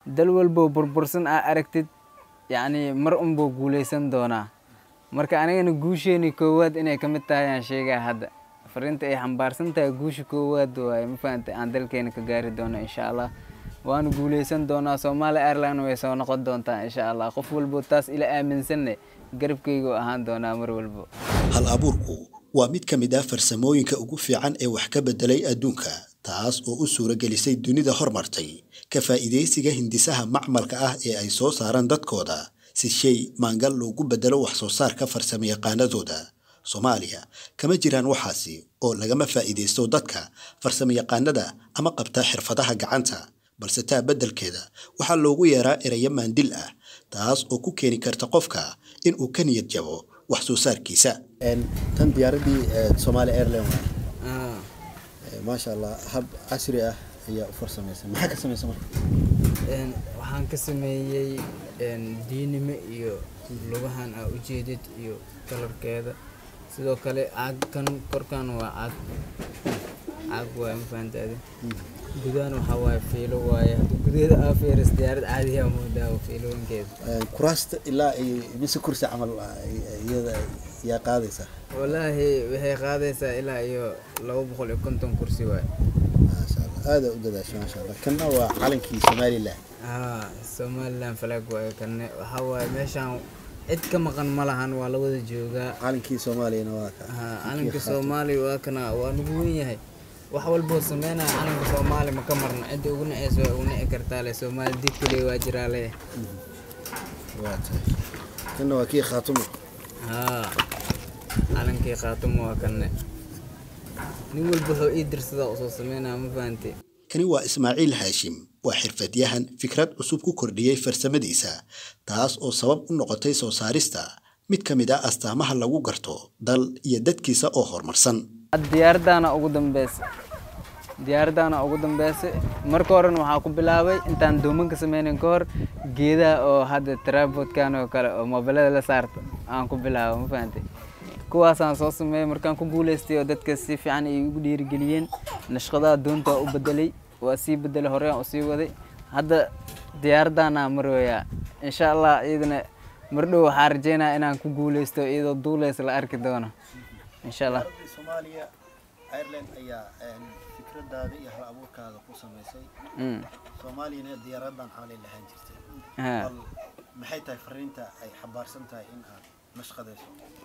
dal walbo burbursan aa aragtid yacni mar unbuu guuleysan doonaa marka anigana guusheeni koowaad inay ka mid tahay aan sheegaa hadda fariinta ay xambaarsan tahay guusha koowaad waaye ma fahantay aan dalkeena ka gaari doono insha allah waana guuleysan doonaa soomaali airline way soo noqon doontaa insha allah qof walbo taas ila aaminsanne garabkaygu ahaan doonaa mar walbo hal abuurku waa mid ka mid ah farsamooyinka ugu fiican ee wax ka bedelay adduunka taas oo u suuragelisay dunida hormartay ka faa'iidaysiga hindisaha macmalka ah ee ay soo saaraan dadkooda si shay maangal loogu bedelo wax soo saarka farsamayaqaanadooda soomaaliya kama jiraan waxaasi oo lagama faa'iidaysto dadka farsamayaqaanada ama qabta xirfadaha gacanta balse taa beddelkeeda waxaa loogu yeeraa erayo maandil ah taas oo ku keeni karta qofka in uu ka niyad jabo wax soo saarkiisa tan diyaaradii somaali airline maasha allah hab casri ah ayaa u farsamaysan maxaa ka samaysan marka waxaan ka sameeyey diinime iyo lugahan aa ujeedid iyo kalarkeeda sidoo kale caagkan korkan waa caag caag waaye ma fahantaade gudahan waxaa waaye fiilo waaye hadda gudaheeda aa fiiris diyaarad caadiyaa moodaa fiilooyinkeeda kuraasta ilaa ay mise kursi camal iyada yaa qaadaysa wallaahi waxay qaadaysaa ilaa iyo laba boqol iyo konton kursi waaye maasha allah aada u dadaasha maasha allah kanna waa calankii somalilan haa somaliland flag waaye kanne waxaa waaye meeshaan cid ka maqan ma lahan waa la wada joogaa calankii soomaaliyana waa ka haa calanka soomaaliya waa kana waa nagu wen yahay wax walboo sameynaya calanka soomaali ma ka marna cidda ugu naceysa waa ugu nici kartaa le soomaali did kaliya waa jiraa le waa tahay kanna waa kii khaatumo haa calankii khaatumo waa kanne nin walba wuxuu ii dirsadaa usoo sameynaya ma fahantay kani waa ismaaciil haashim waa xirfadyahan fikrad cusub ku kordhiyey farsamadiisa taas oo sabab u noqotay soo saarista mid ka mid ah astaamaha lagu garto dal iyo dadkiisa oo horumarsan diyaaradaana ugu dambeysa diyaaradaana ugu dambeysa marka horena waxaa ku bilaabay intaan doomanka sameynin ka hor geedaha oo hadda trabodkan oo kale oo mobilada la saarto aan ku bilaabo ma fahantay kuwaasaan soo sameeyey markaan ku guuleystay oo dadka si fiican ay igu dhiirigeliyeen nashqadaha doonta u bedelay waa sii bedelay horeyaan usii waday hadda diyaaradaana marooyaa insha allah iyadana mardhow waxaa rajeynaya inaan ku guuleysto iyadoo duuleys la arki doono insha allah soomaaliya ireland ayaa fikradaada iyo hal abuurkaada ku samaysay soomaaliyana diyaaradan camalay lahaan jirtay bal maxay tahay fariinta ay xambaarsan tahay in aad nashqadayso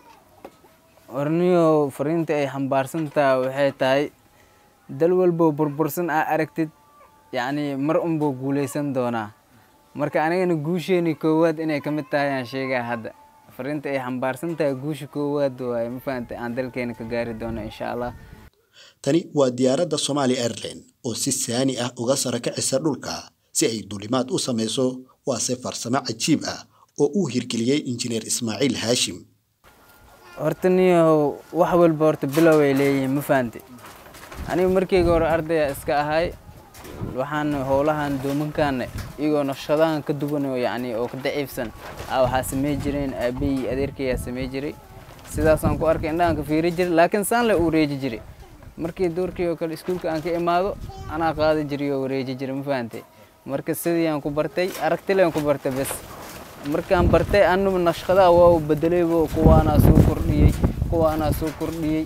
warniyo fariinta ay xambaarsan tahay waxay tahay dal walbo burbursan aa aragtid yacni mar unbuu guuleysan doonaa marka anigana guusheeni koowaad inay ka mid tahay aan sheegaa hadda fariinta ay xambaarsan tahay guusha koowaad waaye ma fahantay aan dalkeena ka gaari doono insha allah tani waa diyaaradda somaali airline oo si saani ah uga sara kacisa dhulka si ay duulimaad u samayso waase farsamo cajiib ah oo uu hirgeliyey injineer ismaaciil haashim horta niyo wax walba horta bilow ay leeyihiin ma fahantay aniga markeyga hore ardaya iska ahay waxaan howlahan doomankaana iyagoo naqshadahan ka duwan oo yacni oo ka daciifsan aa waxaa samey jireen aabahii adeerkayaa samey jiray sidaasaan ku arkay indhahan ka fiiri jiray laakiin saan le u wareeji jiray markii doorkii oo kale iskuulka aan ka imaado anaa qaadi jiray oo wareeji jiray ma fahantay marka sidii aan ku bartay aragtileen ku bartay bes markaan bartay anugu naqshadaha waa bedelaybo kuwaanaa soo kordhiyey kuwaanaa soo kordhiyey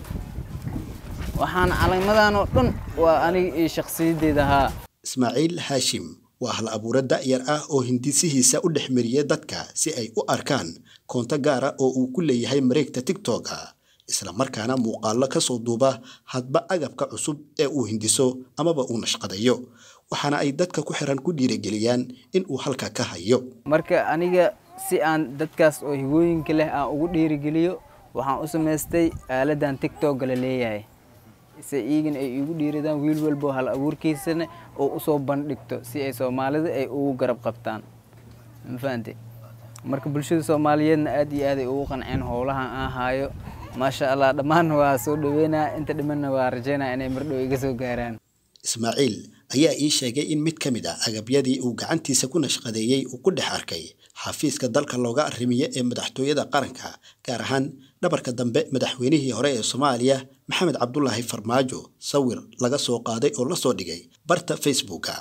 waxaan calamadan oo dhan waa aniga iyo shakhsiyaddeeda ahaa ismaaciil haashim waa hal abuure da'yar ah oo hindisihiisa u dhex mariya dadka si ay u arkaan koonto gaara oo uu ku leeyahay mareegta tigtoga isla markaana muuqaallo ka soo duuba hadba agabka cusub ee uu hindiso amaba uu nashqadayo waxaana ay dadka ku xiran ku dhiirigeliyaan in uu halka ka hayo marka aniga si aan dadkaas oo higooyinka leh aan ugu dhiirigeliyo waxaan u samaystay aaladan tigtogga la leeyahay se iigana ay igu dhiiradaan wiil walbo hal abuurkiisana oo usoo bandhigto si ay soomaalida ay ugu garab qabtaan ma fahante marka bulshada soomaaliyeedna aad iyo aad ay ugu qanceen howlahan aan haayo maasha allah dhammaan waa soo dhaweynaa inta dhimanna waa rajeynaya inay mardhow iga soo gaaraan ismaaciil ayaa ii sheegay in mid ka mid ah agabyadii uu gacantiisa ku nashqadeeyey uu ku dhex arkay xafiiska dalka looga arrimiyo ee madaxtooyada qaranka gaar ahaan dhabarka dambe madaxweynihii hore ee soomaaliya maxamed cabdulaahi farmaajo sawir laga soo qaaday oo lasoo dhigay barta facebooka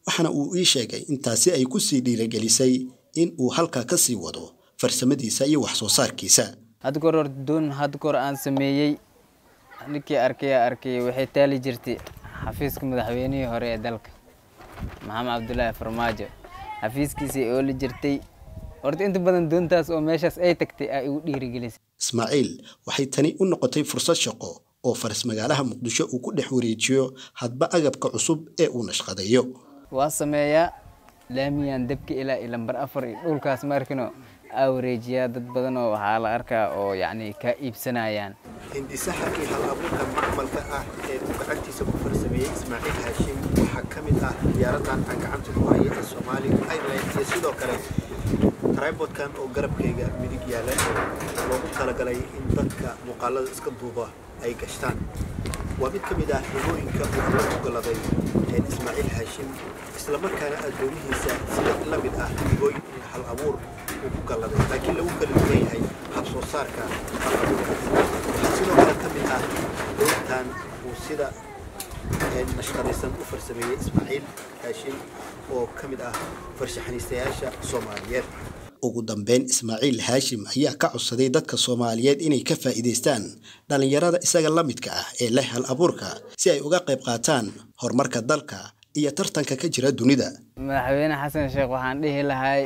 waxaana uu ii sheegay intaasi ay ku sii dhiiragelisay in uu halkaa ka sii wado farsamadiisa iyo wax soo saarkiisa hadda kahor horta doon hadda kahor aan sameeyey ninkii arkaya arkay waxay taali jirtay xafiiska madaxweynihii hore ee dalka maxamed cabdulaahi farmaajo xafiiskiisii ooli jirtay horta inta badan doontaas oo meeshaas ay tagtay aa igu dhiirigelisay ismaaciil waxay tani u noqotay fursad shaqo oo faras magaalaha muqdisho uu ku dhex wareejiyo hadba agabka cusub ee uu nashqadeeyo waa sameeyaa laamiyaan dabka ilaa iyo lambar afar iyo dhulkaas maarkino aa wareejiyaa dad badan oo waxaa la arkaa oo yacni kaa iibsanayaan hindisaha iyo hal abuurka macmalka ah ee uu gacantiisa ku farsameeyey ismaaciil haashim waxaa ka mid ah diyaaradan aan gacanta ku haya ee soomaali airlines iyo sidoo kale tribodkan oo garabkayga midig yaala oo loogu talagalay in dadka muuqaalada iska duuba ay gashtaan waa mid ka mid ah hibooyinka uu alla ku galaday ee ismaaciil haashim islamarkaana addoomihiisa sida la mid ah hibooyin iyo hal abuur uu ku galladay laakiin lagu kala duwan yahay hab soo saarka hal abuurkaas waxaa sidoo kale ka mid ah doontan uu sida nashqadaysan u farsameeyey ismaaciil haashim oo ka mid ah farshaxaniistayaasha soomaaliyeed ugu dambeyn ismaaciil haashim ayaa ka codsaday dadka soomaaliyeed inay ka faa'iidaystaan dhallinyarada isaga la midka ah ee leh hal abuurka si ay uga qayb qaataan horumarka dalka iyo tartanka ka jira dunida madaxweyne xasan sheekh waxaan dhihi lahay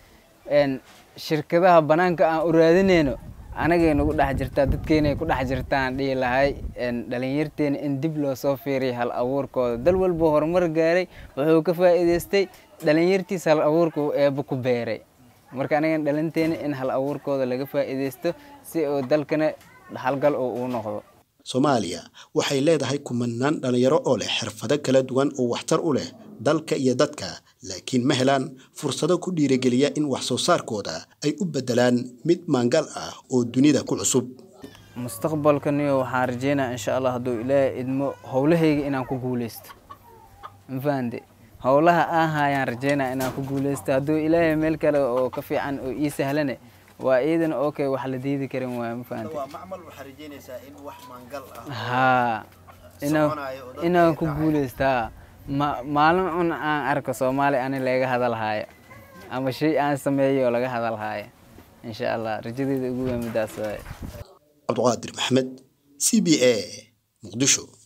shirkadaha banaanka aan u raadinayno anagay nagu dhex jirtaa dadkeenay ku dhex jirtaan dhihi lahay dhalinyarteena in dib loo soo fiiriya hal abuurkooda dal walba horumar gaaray wuxuu ka faa'iidaystay dhalinyartiisa hal abuurka uu eebba ku beeray marka anagan dhalinteena in hal abuurkooda laga faa'iidaysto si uu dalkana halgal oo uu noqdo soomaaliya waxay leedahay kumanaan dhalinyaro oo leh xirfado kala duwan oo waxtar u leh dalka iyo dadka laakiin ma helaan fursado ku dhiirigeliya in wax soo saarkooda ay u beddelaan mid maangal ah oo dunida ku cusub mustaqbalkaniyo waxaan rajeynaa insha allah hadduu ilaahay idmo howlahayga inaan ku guuleysto ma fahante howlaha aan haayaan rajeynaa inaan ku guuleysto hadduu ilaahay meel kale oo ka fiican oo ii sahlane waa iidan okay wax la diidi karin waay ma fahante haa inaan ku guuleystaa maalin un aan arko soomaali ani laga hadalhaayo ama shay aan sameeyo oo laga hadalhaayo insha allah rajadeeda ugu weyn midaas waay cabdiqaadir maxamed c b a muqdisho